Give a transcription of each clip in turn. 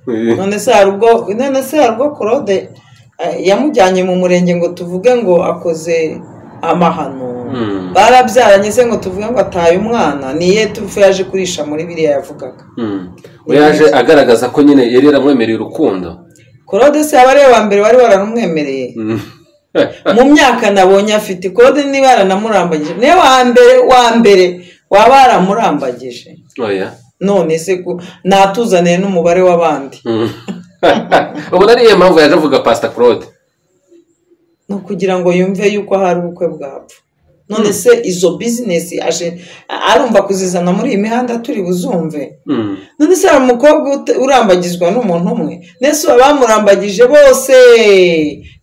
none se hari ubwo none se hari ubwo claude eh, yamujyanye mu murenge ngo tuvuge ngo akoze amahano Mm. barabyaranye se ngo tuvuge ngo ataye umwana niye tufe yaje kurisha muri biriya yavugaga Mm. we yaje agaragaza ko nyine yari yaramwemereye urukundo claude se aba ari we wa mbere wari waranumwemereye Mm. mu myaka nabonye afite ikode niba yaranamurambagije niwe wa mbere wa mbere waba yaramurambagije oya none se ko natuzaniye n'umubare w'abandi Mm. ubona ariyo mpamvu yaje avuga pasita claude ni ukugira ngo yumve yuko hari ubukwe bwapfa none se izo bizinesi aje arumva kuzizana muri iyi mihanda turi buzumve Mm. none se hari umukobwa ut- urambagizwa n'umuntu umwe nese abamurambagije bose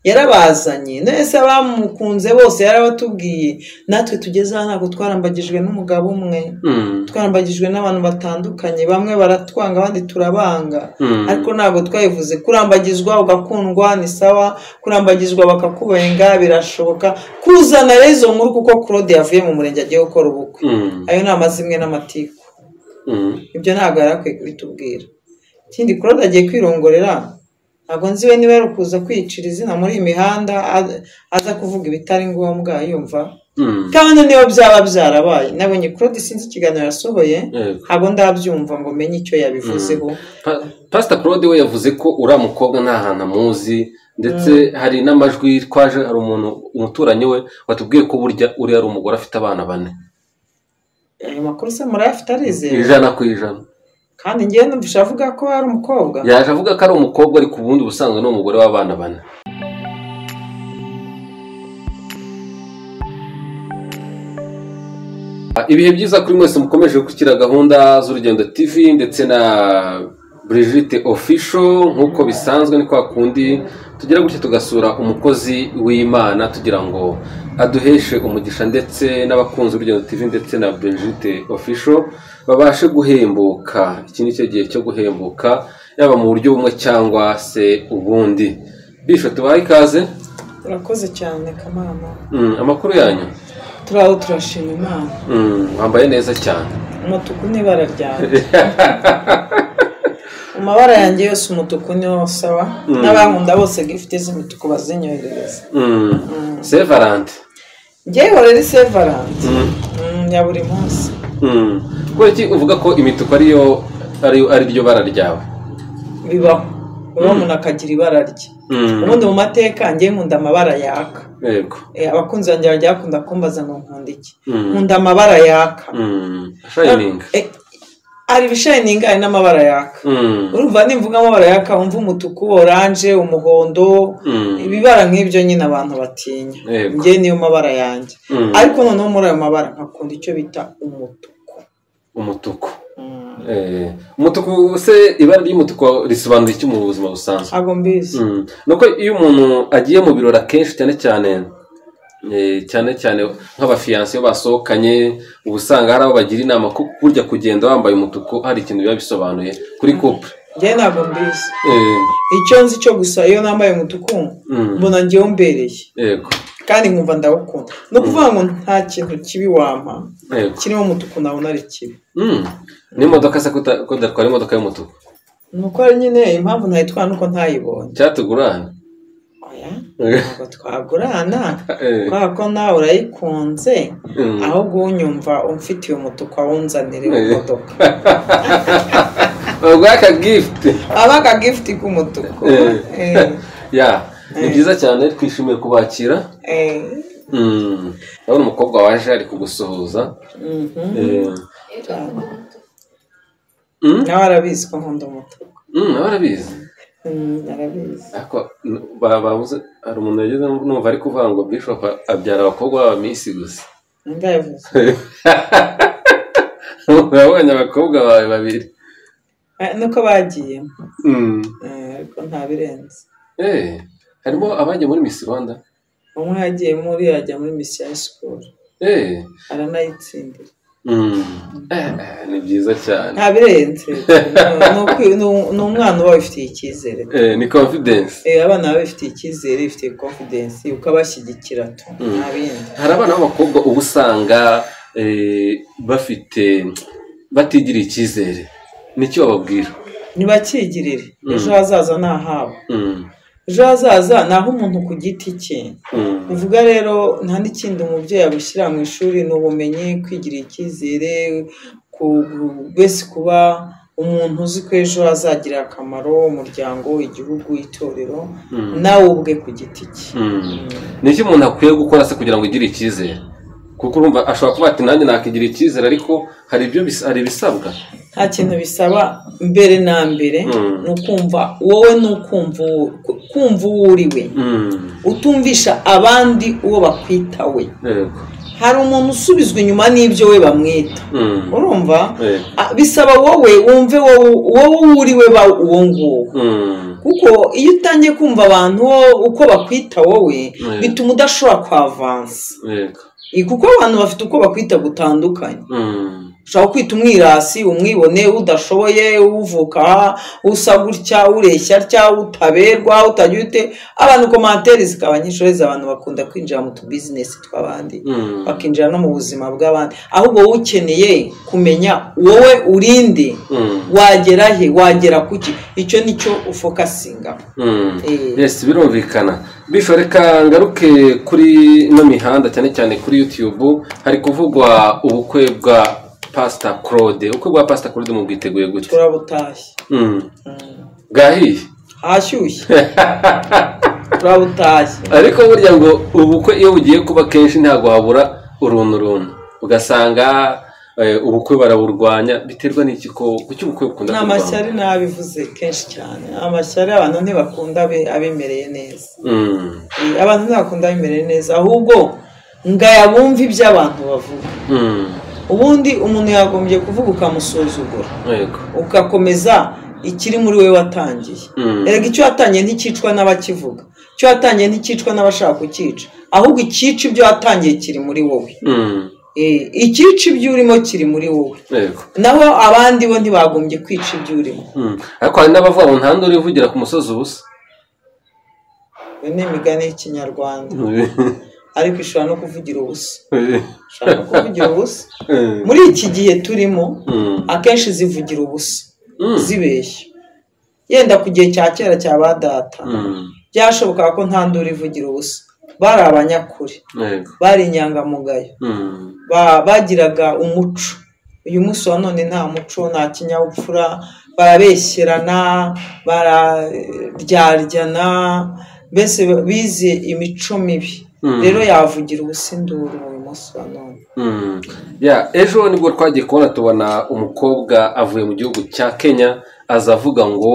yarabazanye nese abamukunze bose yarabatubwiye natwe tugeze aha ntabwo twarambagijwe n'umugabo umwe Mm. twarambagijwe n'abantu batandukanye bamwe baratwanga abandi turabanga Mm. ariko ntabwo twabivuze kurambagizwa ugakundwa ni sawa kurambagizwa bakakubenga birashoboka kuzana rero izo nkuru kuko claude yavuye mu murenge agiye gukora ubukwe Mm. ayo ni amazimwe n'amatiku Mm. ibyo ntabwo yari akwiye kubitubwira ikindi claude agiye kwirongorera ntabwo nzi we niba yari ukuza kwiyicira izina muri iyi mihanda a- aza kuvuga ibitari ngombwa yumva Mm. kandi niyo byaba byarabaye nabonye claude sinzi ikiganiro yasohoye Yego. ntabwo ndabyumva ngo menye icyo yabivuzeho Pa- pasita claude we yavuze ko uriya mukobwa nta hantu amuzi ndetse hari n'amajwi twaje hari umuntu umuturanyi we watubwiye ko burya uriya ari umugore afite abana bane ayo makuru se murayafite arizeye ijana ku ijana kandi ngewe numvise avuga ko ari umukobwa yaje avuga ko ari umukobwa ariko ubundi ubusanzwe ni umugore w'abana bane ibihe byiza kuri mwese mukomeje gukurikira gahunda z'urugendo tv ndetse na Brigitte ofisho nk'uko bisanzwe ni kwa kundi tugira gutya tugasura umukozi w'imana tugira ngo aduheshe umugisha ndetse n'abakunzi b'urugendo tv ndetse na Brigitte ofisho babashe guhembuka iki ni cyo gihe cyo guhembuka yaba mu buryo bumwe cyangwa se ubundi bisho tubahe ikaze turakoze cyane kamana Mm, amakuru yanyu turaho turashima imana Mm, wambaye neza cyane umutuku ni ibara ryanjye mu mabara yanjye yose umutuku niwo usaba n'abankunda bose gifite z'imituku bazinyoherereza Mm. sevarante ngewe rero sevarante ya buri munsi Mm. kubera iki uvuga ko imituku ariyo ari ari ryo bara ryawe bibaho uba umuntu akagira ibara rye Mm. ubundi mu mateka ngewe nkunda amabara yaka yego Eh, abakunzi banjye bajya bakunda kumbaza ngo nkunda iki Mm. nkunda amabara yaka Mm. shining Eh, hari ibishayiningi hari n'amabara yaka Mm. urumva nimvuga amabara yaka wumva umutuku oranje umuhondo Mm. ibibara nk'ibyo nyine abantu batinya Yego. njye niyo mabara yanjye Mm. ariko noneho muri ayo mabara nkakunda icyo bita umutuku umutuku Eh, umutuku se ibara ry'umutuku risobanura iki mu buzima busanzwe ntabwo mbizi Mm. nuko iyo umuntu agiye mu birori akenshi cyane cyane eh, cyane cyane nk'abafiyanse iyo basohokanye uba usanga hari abo bagira inama ko burya kugenda wambaye umutuku hari ikintu biba bisobanuye kuri couple njye ntabwo mbizi Eh, icyo nzi cyo gusa iyo nambaye umutuku mm, mbona ngewe umbereye yego kandi nkumva ndawukunda ni ukuvuga ngo nta kintu kibi wampa yego kirimo umutuku nabona ari kibi Mm. n'imodoka se kuta- ko datwara imodoka y'umutuku ni uko ari nyine impamvu ntayitwara nuko ntayibonye cyatugurana oya ntabwo twagurana Eh, kubera ko nawe urayikunze mm. ahubwo unyumva umfitiye umutuku awunzanire imodoka baguha aka gift aba akagifuti k'umutuku Eh. Eh, ya ni byiza cyane twishimiye kubakira eh, Mm. urabona umukobwa waje ari kugusuhuza mhm. Eh, nawe arabizi ko nkunda umutuku mm, barabizi Mm, arabizi ariko n- ba- babuze hari umuntu yageze numva ari kuvuga ngo bishop a- abyara abakobwa baba minsi gusa ndabizi urabonye abakobwa bawe babiri nuko bagiye Mm. Eh, ariko nta birenze Eh, harimo abagiye muri Miss Rwanda umwe yagiye muri ajya muri misiyo sikuru Eh, aranayitsindira mm. Eh, eh, ni byiza cyane nta birenze Ni ukwi- ni u- ni umwana uba wifitiye icyizere Eh, ni confidence Eh, abana baba bifitiye icyizere bifitiye confidence ukabashyigikira tu nta bindi hari abana b'abakobwa uba usanga eh, bafite batigiriye icyizere nicyo bababwira ntibakigirire Mm. ejo hazaza ni ahabo Mm, ejo hazaza ni aho umuntu ku giti cye mm, uvuga rero nta n'ikindi umubyeyi abushyira mu ishuri ni ubumenyi kwigirira icyizere ku- ku- mbese kuba umuntu uzi ko ejo hazagirira akamaro umuryango igihugu itorero mm, nawe ubwe ku giti cye mm. ni iki umuntu akwiye gukora se kugira ngo igire icyizere kuko urumva ashobora kuba ati nanjye nakigira icyizere ariko hari ibyo bis- hari ibisabwa nta kintu bisaba mbere na mbere Mm. ni ukumva wowe ni ukumva uwo- ku- kumva uwo uri we Mm, utumvisha abandi uwo bakwita we yego. hari umuntu usubizwa inyuma n'ibyo we bamwita Mm, urumva yego. Ah, bisaba wowe wumve wowe wowe uri we ba uwo nguwo Mm, kuko iyo utangiye kumva abantu wo- uko bakwita wowe Mm. bituma udashobora kwavansa yego. Eh, kuko abantu bafite uko bakwita gutandukanye Mm, ushobora kwita umwirasi umwibone udashoboye uvuka usa gutya ureshya atya utaberwa utagira ute abantu komantere zikaba nyinshi uretse abantu bakunda kwinjira mu tubizinesi tw'abandi mm, bakinjira no mu buzima bw'abandi ahubwo wowe ukeneye kumenya wowe urinde mm. wagera he wagera kuki icyo nicyo ufokasinga Mm. Eh. yes birumvikana bisho reka ngaruke kuri ino mihanda cyane cyane kuri youtube hari kuvugwa ubukwe bwa pasita claude ubukwe bwa pasita claude mubwiteguye gute turabutashye Mm. Mm. bwahiye ahashyushye turabutashye ariko burya ngo ubukwe iyo bugiye kuba kenshi ntabwo habura uruntu runtu ugasanga eh, ubukwe baraburwanya biterwa n'iki ko kuki ubukwe bukunda ni kurwanywa amashyari n'abivuze kenshi cyane amashyari abantu ntibakunda abe- abemereye neza Mm. Eh, abantu ntibakunda abemereye neza ahubwo ngaya bumve ibyo abantu bavuga Mm. ubundi umuntu yagombye kuvuga ukamusuzugura yego ugakomeza ikiri muri we watangiye Mm. erega icyo watangiye nticyicwa n'abakivuga icyo watangiye nticyicwa n'abashaka kucyica ahubwo icyica ibyo watangiye kiri muri wowe Mm. Eh, icyica ibyo urimo kiri muri wowe yego naho abandi bo ntibagombye kwica ibyo urimo Mm. ariko hari n'abavuga ngo nta ndori ivugira ku musozi ubusa iyo ni imigani y'ikinyarwanda ariko ishobora no kuvugira ubusa ishobora no kuvugira ubusa muri iki gihe turimo akenshi zivugira ubusa zibeshya yenda ku gihe cya kera cya ba data byashobokaga ko nta nduru ivugira ubusa bari abanyakuri yego bari inyangamugayo Mm. ba- bagiraga umuco uyu munsi wa none nta muco nta kinyabupfura barabeshyerana bararyaryana mbese bize imico mibi Mm. rero yavugira ubusa induru uyu munsi wa none Mm. ya ejo nibwo twagiye kubona tubona umukobwa avuye mu gihugu cya kenya aza avuga ngo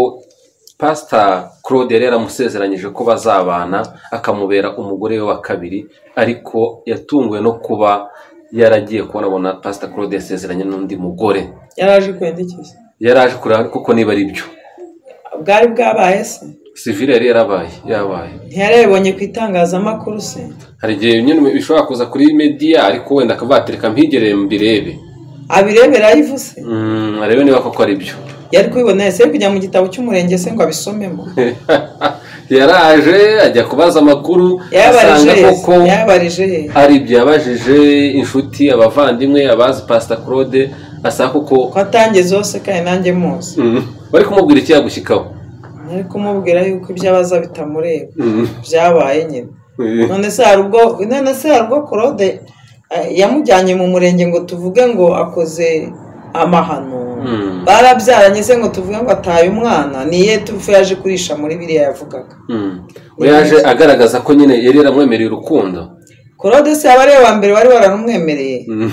pasita claude yari yaramusezeranyije ko bazabana akamubera umugore we wa kabiri ariko yatunguwe no kuba yaragiye kubona abona pasita claude yasezeranye n'undi mugore yaraje kwendekeza yari aje kureba koko niba ari byo bwari bwabaye se sivire yari yarabaye yabaye ntiyarebonye ku itangazamakuru se hari igihe nyine bishobora kuza kuri mediya ariko wenda akabatereka mpigereye mbirebe abirebera yivuse Mm, arebe niba koko ari byo yari kubibona yese yari kujya mu gitabo cy'umurenge se ngo abisomemo yaraje ajya kubaza amakuru asanga yayabarije koko he yayabarije he ari ibyo yabajije inshuti abavandimwe abazi pasita claude asanga koko ko atangiye zose kandi nanjye muzi Mm, bari kumubwira iki yagushyikaho nari kumubwira yuko ibyo abaza bitamureba Mm, byabaye nyine none se hari ubwo none se hari ubwo korode eh, yamujyanye mu murenge ngo tuvuge ngo akoze amahano Mm. barabyaranye se ngo tuvuge ngo ataye umwana niye tupfu yaje kurisha muri biriya yavugaga mm. we yaje agaragaza ko nyine yari yaramwemereye urukundo korode se yaba ari we wa mbere wari waranumwemereye Mm.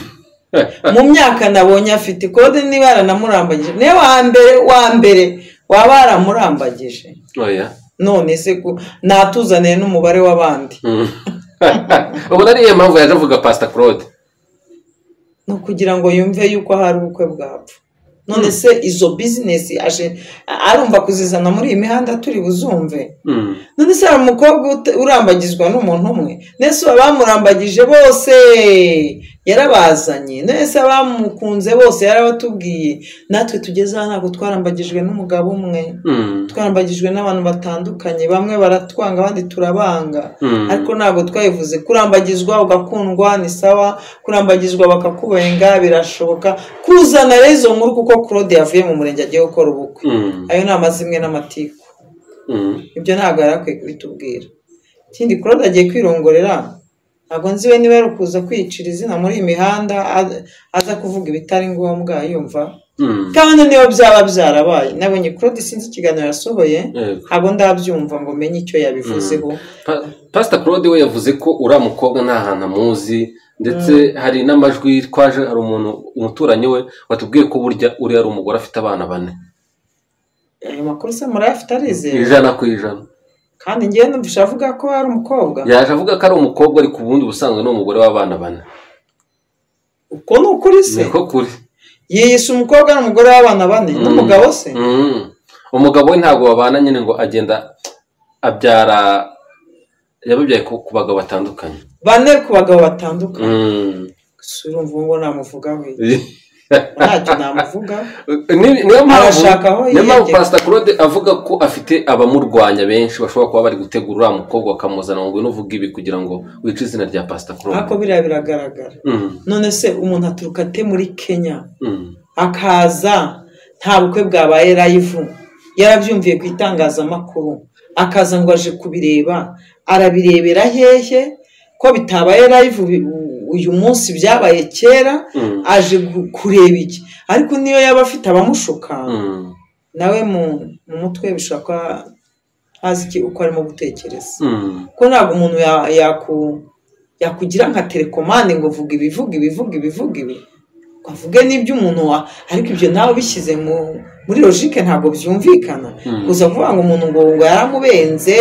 mu myaka nabonye afite ikode niba yaranamurambagije niwe wa mbere wa mbere waba yaramurambagije oya none se ko natuzaniye n'umubare w'abandi Mm. ubona ariyo mpamvu yaje avuga pasita claude ni ukugira ngo yumve yuko hari ubukwe bwapfa none se izo bizinesi aje arumva kuzizana muri iyi mihanda turi buzumve Mm. none se hari umukobwa ut- urambagizwa n'umuntu umwe nese baba bamurambagije bose yarabazanye nese abamukunze bose yarabatubwiye natwe tugeze aha ntabwo twarambagijwe n'umugabo umwe Mm. twarambagijwe n'abantu batandukanye bamwe baratwanga abandi turabanga Mm. ariko ntabwo twabivuze kurambagizwa ugakundwa ni sawa kurambagizwa bakakubenga birashoboka kuzana rero izo nkuru kuko claude yavuye mu murenge agiye gukora ubukwe Mm. ayo ni amazimwe n'amatiku Mm. ibyo ntabwo yari akwiye kubitubwira ikindi claude agiye kwirongorera ntabwo nzi we niba yari ukuza kwiyicira izina muri iyi mihanda a- aza kuvuga ibitari ngombwa yumva Mm. kandi niyo byaba byarabaye nabonye claude sinzi ikiganiro yasohoye Yego. ntabwo ndabyumva ngo menye icyo yabivuzeho Pa- Pastor Claude we yavuze ko uriya mukobwa nta hantu amuzi ndetse hari n'amajwi twaje hari umuntu umuturanyi we watubwiye ko burya uriya ari umugore afite abana bane ayo makuru se murayafite arizeye ijana ku ijana kandi ngewe numvise avuga ko ari umukobwa yaje avuga ko ari umukobwa ariko ubundi ubusanzwe ni umugore w'abana bane uko ni ukuri se niko kuri yiyise umukobwa n'umugore w'abana bane n'umugabo se Mm. umugabo we ntabwo babana nyine ngo agenda abyara yababyaye ku ku bagabo batandukanye bane ku bagabo batandukanye Mm. gusa urumva ubu ngo namuvugaho iki? ntacyo namuvuga Ni- niyo mpamvu Arashaka aho niyo mpamvu yiyegeka. pasita claude avuga ko afite abamurwanya benshi bashobora kuba bari gutegura uriya mukobwa bakamuzana ngo ngwino uvuge ibi kugira ngo wice izina rya pasita claude ariko biriya biragaragara Mm, none se umuntu aturuka ate muri kenya mm, akaza nta bukwe bwabaye rayivu yarabyumviye ku itangazamakuru akaza ngo aje kubireba arabirebera hehe ko bitabaye rayivu bi- u- uyu munsi byabaye kera mm, aje gu- kureba iki ariko niyo yaba afite abamushuka mm, nawe mu mu mutwe bishobora kuba hazi iki uko arimo gutekereza mm, kuko ntabwo umuntu ya- yaku- yakugira nka telekomande ngo vuga ibi vuga ibi vuga ibi vuga ibi ngo avuge n'ibyo umuntu wa ariko ibyo nawe bishyize mu muri logike ntabwo byumvikana Mm. kuza kuvuga ngo umuntu ngo ngo yaramubenze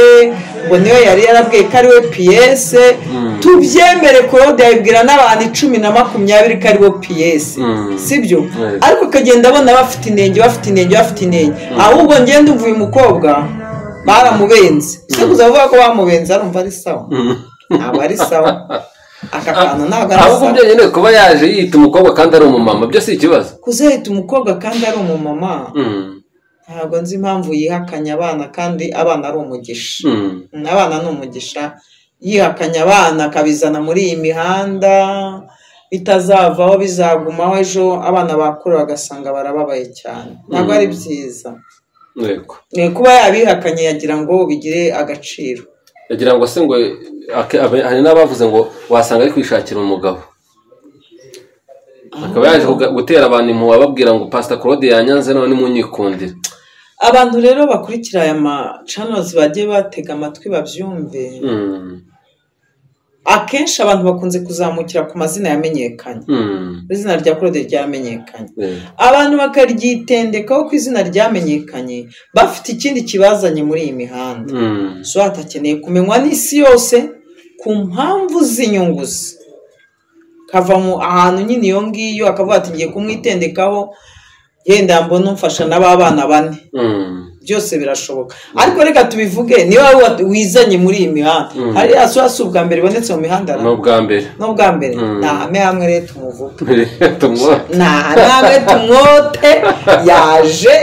ngo niwe yari yarabwiye ko ari we piyese Mm. tubyemere claude yabibwira n'abantu icumi na makumyabiri ko ari we piyese Mm. sibyo Yes. ariko akagenda abona bafite inenge bafite inenge bafite inenge ahubwo ngende umva uyu mukobwa baramubenze ese kuza kuvuga ko bamubenze arumva ari sawa mm. ntabwo ari sawa aka kantu ntabwo ari ahubwo sawa byo nyine kuba yaje yita umukobwa kandi ari umumama byo si ikibazo kuzahita umukobwa kandi ari umumama Mm, ntabwo nzi impamvu yihakanya abana kandi abana ari umugisha mm, Mm, abana ni umugisha yihakanya abana akabizana muri iyi mihanda bitazavaho bizagumaho ejo abana bakura bagasanga barababaye cyane ntabwo ari Mm. byiza yego Eh, kuba yabihakanye yagira ngo bigire agaciro yagira ngo se ngo ake- abe- hari n'abavuze ngo wasanga ari kwishakira umugabo akaba yaje kuga- gutera abantu impuhwe ababwira ngo pasita claude yanyanze none munyikundire abantu rero bakurikira aya macanozi bajye batega amatwi babyumve Mm, akenshi abantu bakunze kuzamukira ku mazina yamenyekanye mm, izina rya claude ryamenyekanye yeah. abantu bakaryitendekaho ko izina ryamenyekanye bafite ikindi kibazanye muri iyi mihanda Mm. so hatakeneye kumenywa n'isi yose ku mpamvu z'inyunguzi kava mu ahantu nyine iyo ngiyo akavuga ati ngiye kumwitendekaho yenda mbona umfasha n'ababana bane Mm, byose birashoboka ariko reka tubivuge niba wowe wat- wizanye muri iyi mihanda Mm. hari ya soya si ubwa mbere ibonetse mu mihanda ni ubwa mbere n'ubwa mbere Mm. nahame hamwe rero tumuvuge Tumwa- nahame tumwote yaje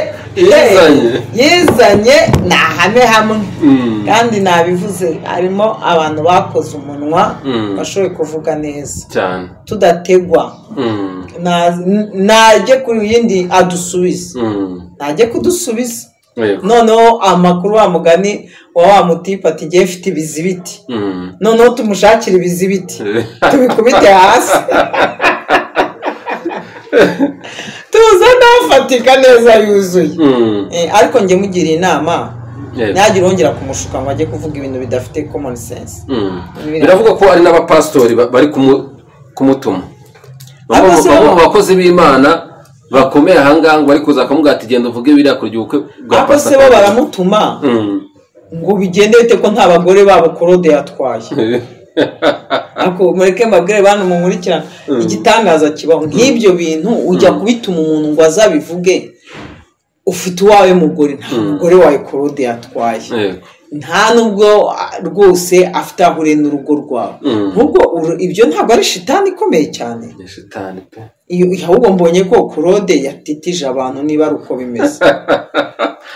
Yizanye. eh, yizanye nahame hamwe Mm, kandi nabivuze harimo abantu bakoze umunwa Mm. bashoboye kuvuga neza cyane tudategwa Mm, Na- n- najye kuri yindi adusubize mm, najye kudusubiza yego. noneho amakuru wa mugani wa wa mutipe ati ngewe mfite ibizibiti Mm. noneho tumushakire ibizibiti tubikubite hasi tuza nafatika neza yuzuye Mm, Eh, ariko njye mugiriye inama yego. ntihagire wongera kumushuka ngo ajye kuvuga ibintu bidafite common sense Mm. biravugwa ko ari n'abapasitori ba- bari kumu- kumutuma Bamwe mu- Abakozi bamwe mu b'Imana. bakozi b'imana bakomeye ahangaha ngo bari kuza kumubwira ati genda uvuge biriya kurya ubukwe bwa ariko se Pastor bo Claude." baramutuma Mm. ngo bigende bite ko nta bagore babo korode yatwaye ariko mureke mbabwire bantu mumurikirane igitangaza kibaho nk'ibyo bintu ujya kubituma umuntu ngo azabivuge ufite uwawe mugore nta mugore wawe korode yatwaye Yego. nta nubwo rwose afite aho urenda urugo rwawe Mm. ahubwo uru- ibyo ntabwo ari shitani ikomeye cyane ni shitani pe iyo ahubwo mbonye ko korode yatitije abantu niba ari uko bimeze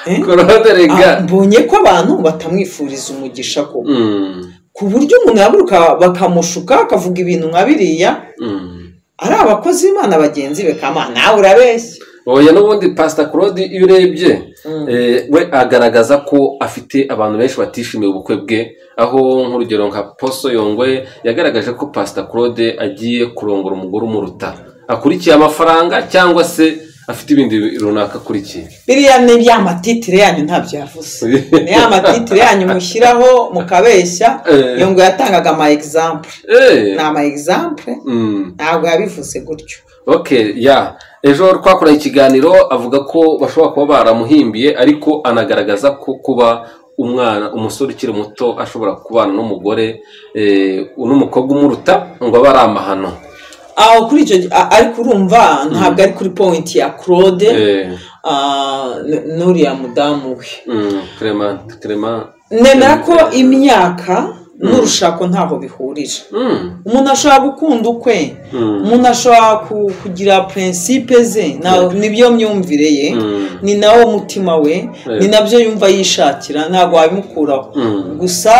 Eh? korode Ah, rega mbonye ko abantu batamwifuriza umugisha ko Mm, ku buryo umuntu yaburuka bakamushuka akavuga ibintu nka biriya mm. ari abakozi b'imana bagenzi be kama nawe urabeshya oya n'ubundi pasita korode iyo urebye Mm. eh, we agaragaza ko afite abantu benshi batishimiye ubukwe bwe aho nk'urugero nka poso yongwe yagaragaje ko pasita korode agiye kurongora umugore umuruta akurikiye amafaranga cyangwa se afite ibindi runaka akurikiye biriya ni bya matitire yanyu ntabyo yavuze ni ya matitire yanyu mushyiraho mukabeshya Eh. iyo ngo yatangaga ama egizample Eh, ni ama egizample mm. ntabwo yabivuze gutyo ok ya ejo twakoranye ikiganiro avuga ko bashobora kuba baramuhimbiye ariko anagaragaza ko kuba umwana umusore ukiri muto ashobora kubana n'umugore eh, n'umukobwa umuruta ngo abe ari amahano aho kuri icyo a- ariko urumva ntabwo ari kuri pointi ya claude Eh, ah, n- n'uriya mudamu we mm, Clement- Clement. nemera ko imyaka n'urushako ntaho bihurije Mm, umuntu ashobora gukunda ukwe mm, umuntu ashobora ku- kugira prinsipe ze na- nibyo myumvire ye mm, ni nawo mutima we ni nabyo yumva yishakira ntabwo wabimukuraho mm, gusa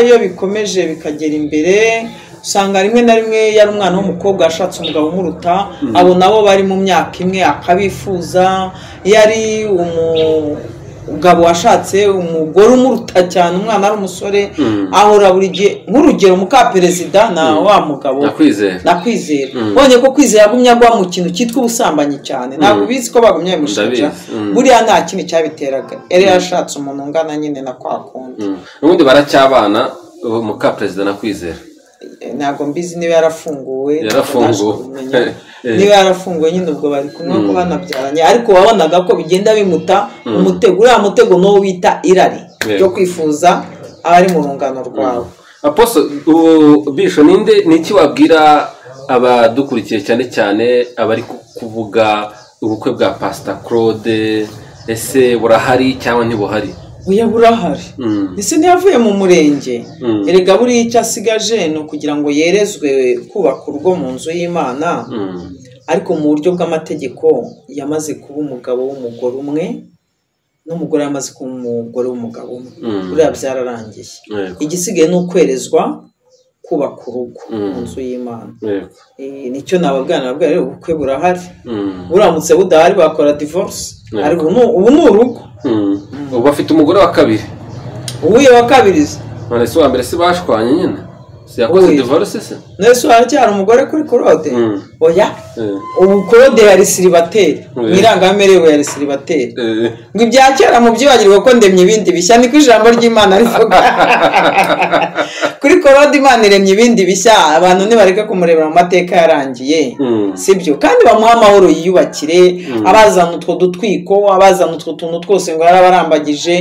iyo bikomeje bikagera imbere usanga rimwe na rimwe yari umwana w'umukobwa yashatse umugabo umuruta abo nabo bari mu myaka imwe akabifuza iyo ari umugabo washatse umugore umuruta cyane umwana ari umusore Mm. ahora buri gihe nk'urugero mukaperezida na wa mugabo ndakwizera nakwizera Mm. ubonye ko kwizera yagumye agwa mu kintu cyitwa ubusambanyi cyane ntabwo Mm. ubizi ko bagumye babimushinja Ndabizi. Mm. buriya nta kindi cyabiteraga yari yarashatse umuntu ungana nyine na kwa kundi Mm. n'ubundi baracyabana uwo mukaperezida nakwizera ntabwo mbizi niba yarafunguwe ntabwo Yarafunguwe. naje kubimenya. Eh. niba yarafunguwe nyine ubwo bari kumwe ko banabyaranye ariko wabonaga ko bigenda bimuta umutego uriya mutego n'uwo bita irari Yeah. ryo kwifuza abari mu rungano rwawe aposo ubu bisho ninde ni iki wabwira abadukurikiye cyane cyane abari ku- kuvuga ubukwe bwa pasita claude ese burahari cyangwa ntibuhari oya burahari Mm. ese ntiyavuye mu murenge Mm. erega buriya icyo asigaje ni ukugira ngo yerezwe kubaka urugo mu nzu y'imana Mm. ariko mu buryo bw'amategeko yamaze kuba umugabo w'umugore umwe n'umugore yamaze kuba umugore w'umugabo umwe Mm. buriya byararangiye Yego, igisigaye ni ukwerezwa kubaka urugo Mm. mu nzu y'imana yego. Eh, nicyo nababwana nababwira rero ubukwe burahari Mm. buramutse budahari bakora divorce Yego. ariko ubu- ubu ni urugo Mm. ubu afite umugore wa kabiri uwuye wa kabiri se none se uwa mbere se bashwanye nyine si yakoze Uyu. divorce se nese haracyari umugore kuri korode Mm. oya Eh, ubu korode yari siribateri Mm. mu irangamimerere we yari siribateri eh. ngo ibya kera mubyibagirwe ko ndemye ibindi bishya niko ijambo ry'imana rivuga kuri korode imana iremye ibindi bishya abantu nibareke kumurebera mu mateka yarangiye Mm. sibyo kandi bamuha amahoro yiyubakire abazana utwo dutwiko abazana utwo tuntu twose ngo yarabarambagije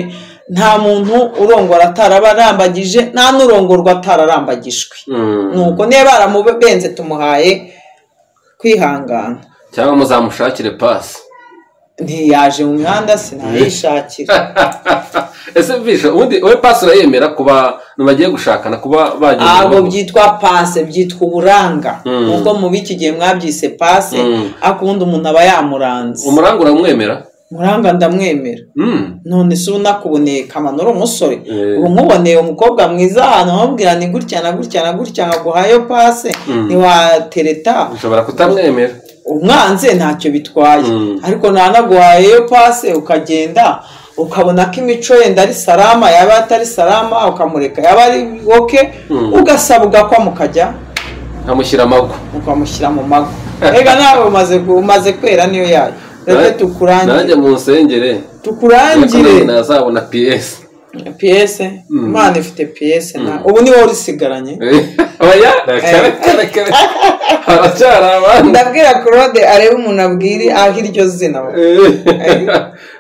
nta muntu urongora atarabarambagije nta n'urongorwa atararambagijwe Mm. nuko niba baramubenze tumuhaye kwihangana cyangwa muzamushakire pasi ntiyaje mu mihanda sinayishakira ese bisho ubundi we pasi urayemera kuba bagiye gushakana kuba bagiye ntabwo mu- byitwa pase byitwa uburanga Mm. nubwo mu b'iki gihe mwabyise pase Mm. ariko ubundi umuntu aba yamuranze umuranga uramwemera muranga ndamwemera Mm. none se ubu nakuboneye kamano uri umusore Eh. ubu nkuboneye umukobwa mwiza ahantu nkubwira ni gutya na gutya na gutya nkaguhayo pase ntiwatereta ushobora kutamwemera umwanze ntacyo bitwaye Mm. ariko ntanaguhayeyo pase ukagenda ukabona ko imico yenda ari salama yaba atari salama ukamureka yaba ari woke Mm. ugasaba ugakwa mukajya nkamushyira amagwa ukamushyira mu mago reka nawe umaze ku- umaze kwera niyo yayo reka nanjye tukurangire mu nsengere tukurangire Yakomeje nazabona piyesi piyese imana ifite piyese na ubu ni wowe urisigaranye oya rekarekerekere haracyari abandi ndabwira claude arebe umuntu abwire aho iryo zina Eh.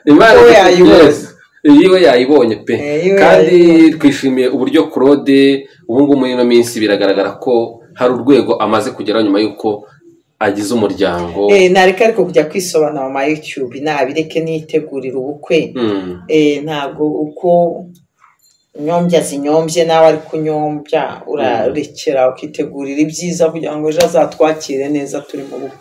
imana Uwo ifite yayibonye. piyesi yiwe yayibonye pe Eh, yiwe kandi twishimiye uburyo claude ubu ngubu muri ino minsi biragaragara ko hari urwego amaze kugeraho nyuma y'uko agize umuryango Eh, nareka ariko kujya kwisobanura mu ma youtube nabireke nitegurira ubukwe Mm. Eh, ntabwo uko inyombya zinyombye nawe ari kunyombya urarekera ukitegurira ibyiza kugira ngo ejo azatwakire neza turi mu rugo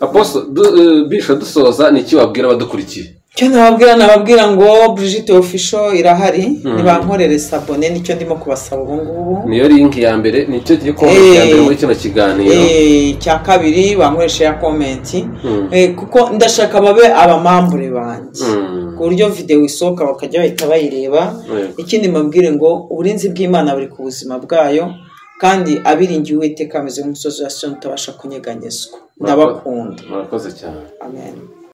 aposo du- eh, bisho dusoza ni iki wabwira abadukurikiye icyo nababwira nababwira ngo Brigitte ofisho irahari nibankorere sabone nicyo ndimo kubasaba ubu ngubu niyo linki ya mbere nicyo kigiye kuba muri Eh. mbere muri kino kiganiro Eh, icya kabiri bankoreshe ya komenti Mm. Eh, kuko ndashaka babe abamambure banjye Mm. ku buryo videwo isohoka bakajya bahita bayireba Yego. ikindi mbabwire ngo uburinzi bw'imana buri ku buzima bwayo kandi abiringiye uwiteka ameze nk'umusozi wa siyoni utabasha kunyeganyezwa ndabakunda murakoze cyane amen